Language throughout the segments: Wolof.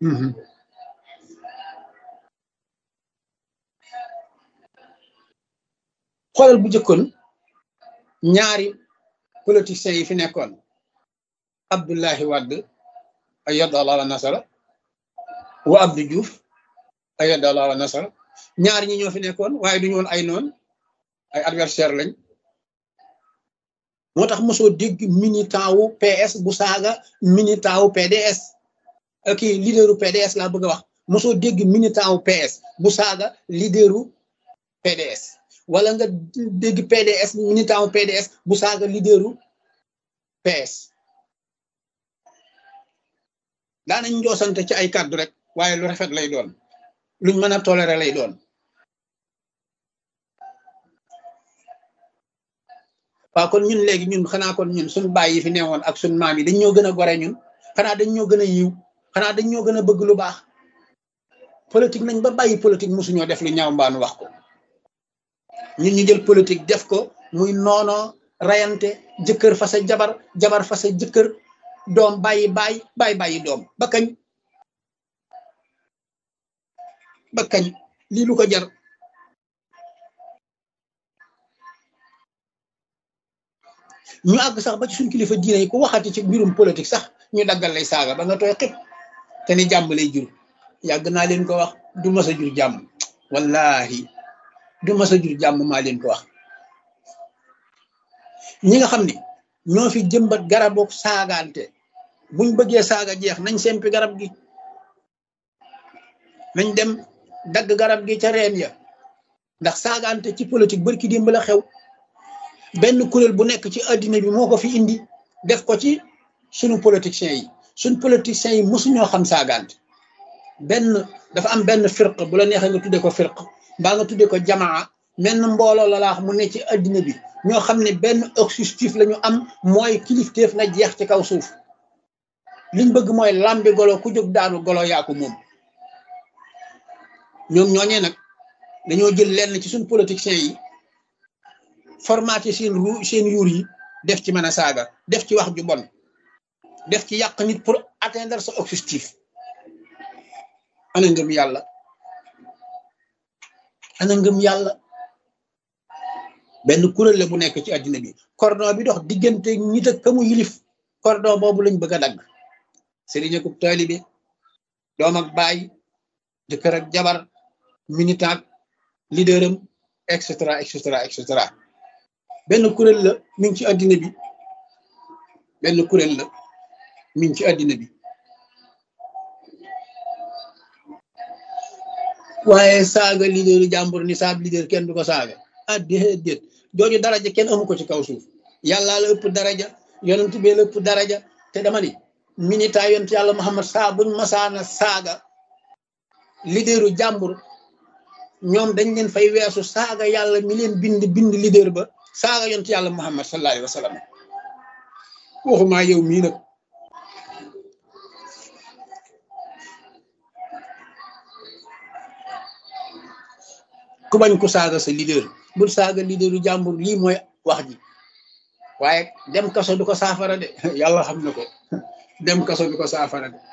xoolal bu jëkkoon ñaari politiciens yi fi nekkoon Abdullahi Wade ayyadallahu wa nasara wa Abdou Diouf ayyadallahu wa nasara ñaar ñi ñoo fi nekkoon waaye duñu woon ay noon ay adversaire lañ moo tax mosoo dégg militant wu PS bu saaga militant wu PDS kii leaderu PDS laa bëgg a wax mosoo dégg militant wu PS bu saaga leaderu PDS wala nga dégg PDS militant wu PDS bu saaga leaderu PS daanañ njoosante ci ay kàddu rek waaye lu rafet lay doon luñ mën a toléré lay doon waaw kon ñun léegi ñun xanaa kon ñun suñ baay yi fi newoon ak suñ maam yi dañ ñoo gën a gore ñun xanaa dañ ñoo gën a yiw xanaa dañ ñoo gën a bëgg lu baax politique nañ ba bàyyi politique mosuñoo def lu ñaaw mbaanu wax ko ñun ñu jël politique def ko muy noono rayante jëkkër fa sa jabar jabar fa sa jëkkër doom bàyyi bàyyi bàyyi bàyyi doom ba kañ ba kañ lii lu ko jar ñu àgg sax ba ci suñ kilifa diine yi ku waxati ci mbirum politique sax ñu daggal lay saaga ba nga tooy xib te ni jàmm lay jur yàgg naa leen ko wax du mas a jur jàmm wallahi du mas a jur jàmm maa leen ko wax ñi nga xam ne ñoo fi jëmbat garabu saagaante buñ bëggee saaga jeex nañ sempi garab gi nañ dem dagg garab gi ca reen ya ndax saagaante ci politique barki démb la xew benn kuréel bu nekk ci addina bi moo ko fi indi def ko ci sunu politiciens yi suñ politiciens yi mosuñoo xam saagaante benn dafa am benn firq bu la neexee nga tudde ko firq mbaa nga tudde ko jamaa menn mbooloo la laax mu ne ci addina bi ñoo xam ne benn objectif la ñu am mooy kilifteef na jeex ci kaw suuf liñ bëgg mooy lambi golo ku jóg daanu golo yaa ko moom ñoom ñooñee nag dañoo jël lenn ci suñ politiciens yi formaté seen ru seen yuur yi def ci mën a saaga def ci wax ju bon def ci yàq nit pour atteindre sa objectif ana ngëm yàlla ana ngëm yàlla benn kuréel la bu nekk ci àddina bi cordon bi dox diggante nit ak kamu yilif cordon boobu lañ bëgg a dagg sëriñ ak taalibe doom ak baay jëkkër ak jabar militant leaderam et cetera et cetera et cetera benn kuréel la mi ngi ci àddina bi benn kuréel la mi ngi ci àddina bi waaye saaga leaderu jàmbur ni saab leader kenn du ko saaga ah déedéet jooju daraja kenn amu ko ci kaw suuf yàllaa la ëpp daraja yonent bee la ëpp daraja te dama ni minita yonent yàlla Muhammad saa buñ masaana saaga leaderu jàmbur ñoom dañ leen fay weesu saaga yàlla mi leen bind bind leader ba saaga yonent yàlla Muhammad sallallahu alayhi wa sallam waxumaa yow mii nag ku bañ ko saaga sa leader bul saaga leaderu jàmbur lii mooy wax ji waaye dem kaso du ko saafara de yàlla xam na ko dem kaso du ko saafara de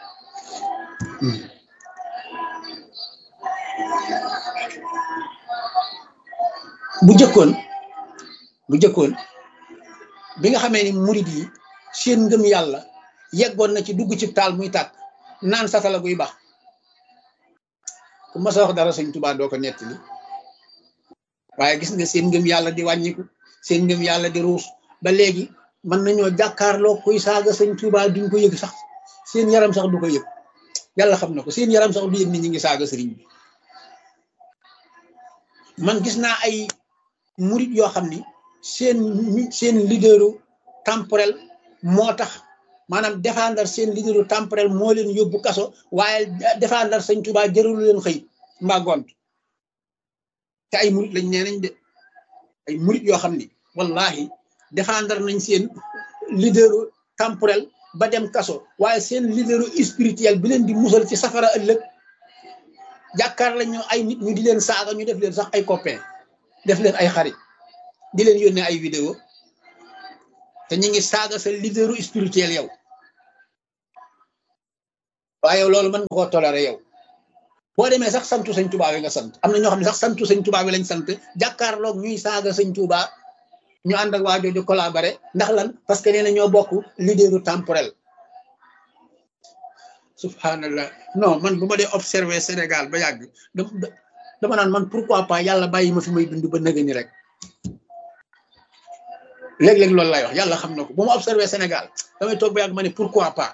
bu jëkkoon bu jëkkoon bi nga xamee ni murid yi seen ngëm yàlla yeggoon na ci dugg ci taal muy tàkk naan satala guy baax ku mas a wax dara sëñ Tuubaa doo ko nettali waaye gis nga seen ngëm yàlla di wàññiku seen ngëm yàlla di ruus ba léegi mën nañoo jàkkaarloo kuy saaga sëñ Tuubaa duñ ko yëg sax seen yaram sax du ko yëg yàlla xam na ko seen yaram sax du yëg ni ñi ngi saaga sëriñ bi man gis naa ay murit yoo xam ni seen seen leaderu temporel moo tax maanaam défendre seen leaderu temporel moo leen yóbbu kaso waaye défendre sëñ Tuubaa jërul leen xëy mbaa gont te ay murit lañ nee nañ de ay murit yoo xam ni wallahi défendre nañ seen leaderu temporel ba dem kaso waaye seen leaderu spirituel bi leen di musal ci safara ëllëg jàkkaar lañ ñu ay nit ñu di leen saaga ñu def leen sax ay copain def leen ay xarit di leen yónnee ay vidéo te ñu ngi saaga sa leaderu spirituel yow waaye yow loolu mën nga koo toléré yow boo demee sax santu sëñ Tuubaa wi nga sant am na ñoo xam ne sax santu sëñ Tuubaa wi lañ sant jàkkaarloog ñuy saaga sëñ Tuubaa ñu ànd ak waa jooju collaboré ndax lan parce que nee na ñoo bokk leaderu temporel subhanallah non man bu ma dee observé Sénégal ba yàgg dama naan man pourquoi pas yàlla bàyyi ma fi may dund ba nëgë ni rek léeg-léeg loolu lay wax yàlla xam na ko bu ma observé Sénégal damay toog ba yàgg ma ne pourquoi pas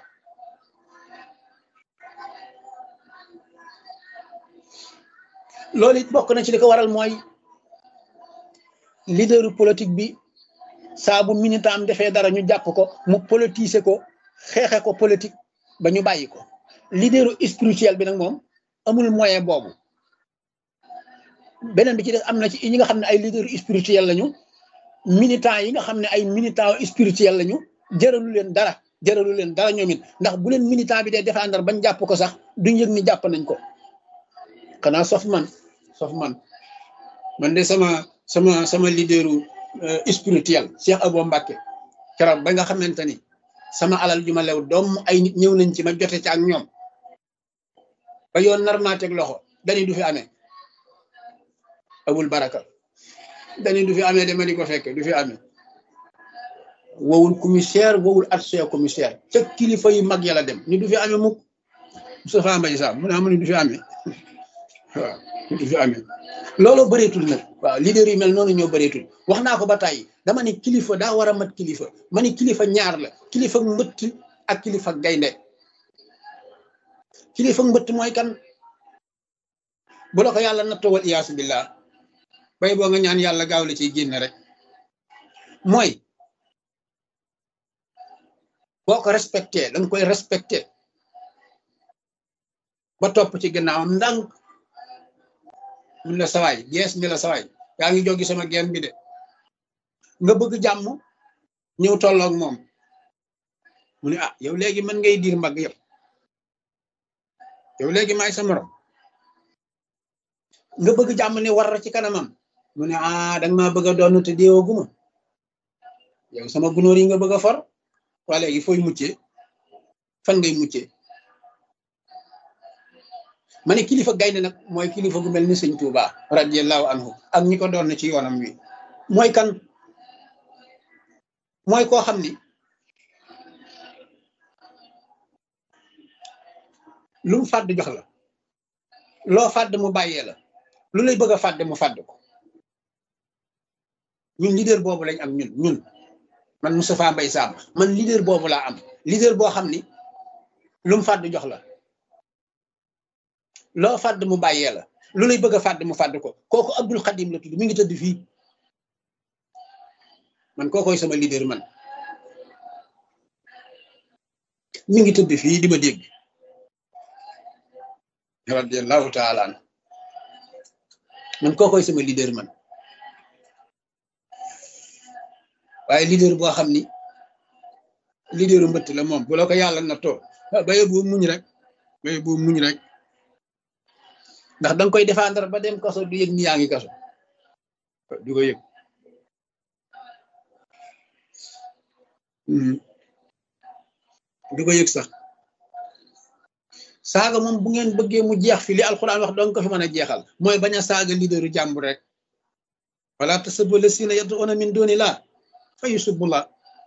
loolu it bokk na ci li ko waral mooy leaderu politique bi saa bu militant am defee dara ñu jàpp ko mu politiser ko xeexe ko politique ba ñu bàyyi ko leaderu spirituel bi nag moom amul moyen boobu beneen bi ci des am na ci ñi nga xam ne ay leaderu spirituel lañu militant yi nga xam ne ay militant spirituel lañu jëralu leen dara jëralu leen dara ñoom it ndax bu leen militant bi dee défendre bañ jàpp ko sax duñ yëg ni jàpp nañ ko xanaa sof man sof man man de sama sama sama leaderu spirituel Cheikh Abo Mbacke keroog ba nga xamante ni sama alal ju ma lew doom ay nit ñëw nañ ci ma jote ci ak ñoom ba yoon nar maa teg loxo dañuy du fi amee abul baraka dañuy du fi amee dama di ko fekke du fi amee wowul commissaire wowul adjoint commissaire ca kilifa yu mag yàlla dem ni du fi amee mukk Moustapha Mbaye Sam mu ne mu ni du fi amee waaw du fi amee looloo bëreetul nag waaw leader yi mel noonu ñoo bëreetul wax naa ko ba tàyyi dama ne kilifa daa war a mat kilifa ma ne kilifa ñaar la kilifa mbëtt ak kilifa gaynde kilifa mbëtt mooy kan bu la ko yàlla nattoo wal iyaasu billah bay boo nga ñaan yàlla gaaw la ciy génn rek mooy boo ko respecté da nga koy respecté ba topp ci gannaawam ndànk mun la sawaay gees mi la sawaay yaa ngi jógi sama geen bi de nga bëgg jàmm ñëw tolloog moom mu ne ah yow léegi mën ngay diir mbagg yëpp yow léegi maay sa morom nga bëgg jàmm ne war ci kanamam mu ne ah danga maa bëgg a doon te déewaguma yow sama gunóor yi nga bëgg a for waa léegi fooy muccee fan ngay muccee ma ne kilifa gaynde nag mooy kilifa gu mel ni sëñ Touba radiyallahu anhu ak ñi ko doon ci yoonam wi mooy kan mooy koo xam ni lu mu fàdd jox la loo fàdd mu bàyyee la lu lay bëgg a fàdd mu fàdd ko ñun leader boobu lañ am ñun ñun man Moustapha Mbaye Sam man leader boobu laa am leader boo xam ni lu mu fàdd jox la loo fàdd mu bàyyee la lu lay bëgg a fàdd mu fàdd ko kooku Abdul Xadim la tudd mi ngi tëdd fii man kookoy sama leader man mi ngi tëdd fii di ma dégg radiallahu taala an man kookoy sama leader man waaye leader boo xam ni leaderu mbëtt la moom bu la ko yàlla na too baye boo muñ rek baye boo muñ rek ndax danga koy défendre ba dem kaso du yëg ni yaa ngi kaso du ko yëg du ko yëg sax saaga moom bu ngeen bëggee mu jeex fi li alxuraan wax dong ko fi mën a jeexal mooy bañ a saaga leaderu jàmbur rek wala tasubbu lasina yad'una min dunillah fa yusubullah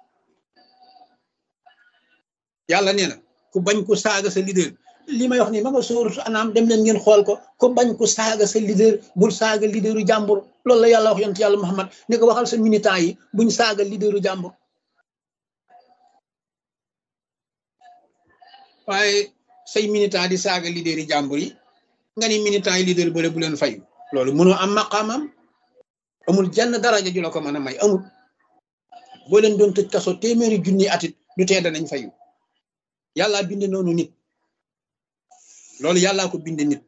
yàlla nee na ku bañ ku saaga sa leader li may wax nii ma nga sóoratu anaam dem leen ngeen xool ko ku bañ ku saaga sa leader bul saaga leaderu jàmbur loolu la yàlla wax yonent yàlla Muhammad ni ko waxal sa militant yi buñ saaga leaderu jàmbur waaye say militant di saaga leader yi jàmbur yi nga ni militant yi leader bële bu leen fayu loolu mënoo am maqaamam amul jenn daraja ju la ko mën a may amul boo leen doon tëj kaso téeméeri junni atit du tee danañ fayu yàllaa bind noonu nit loolu yàllaa ko bind nit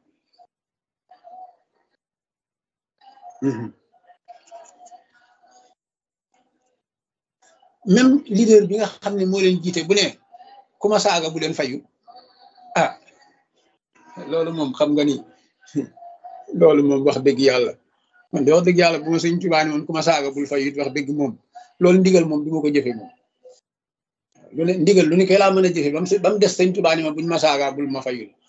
même leader bi nga xam ne moo leen jiite bu ne ku ma saaga bu leen fayu ah loolu moom xam nga ni loolu moom wax dëgg yàlla man de wax dëgg yàlla bu ma sëñ Tuubaa ne woon ku ma saaga bul fayu it wax dëgg moom loolu ndigal moom du ma ko jëfe moom lu ne ndigal lu ni koy laa mën a jëfe ba mu ba mu des sëñ Tuubaa ni ma buñ ma saaga bul ma fayul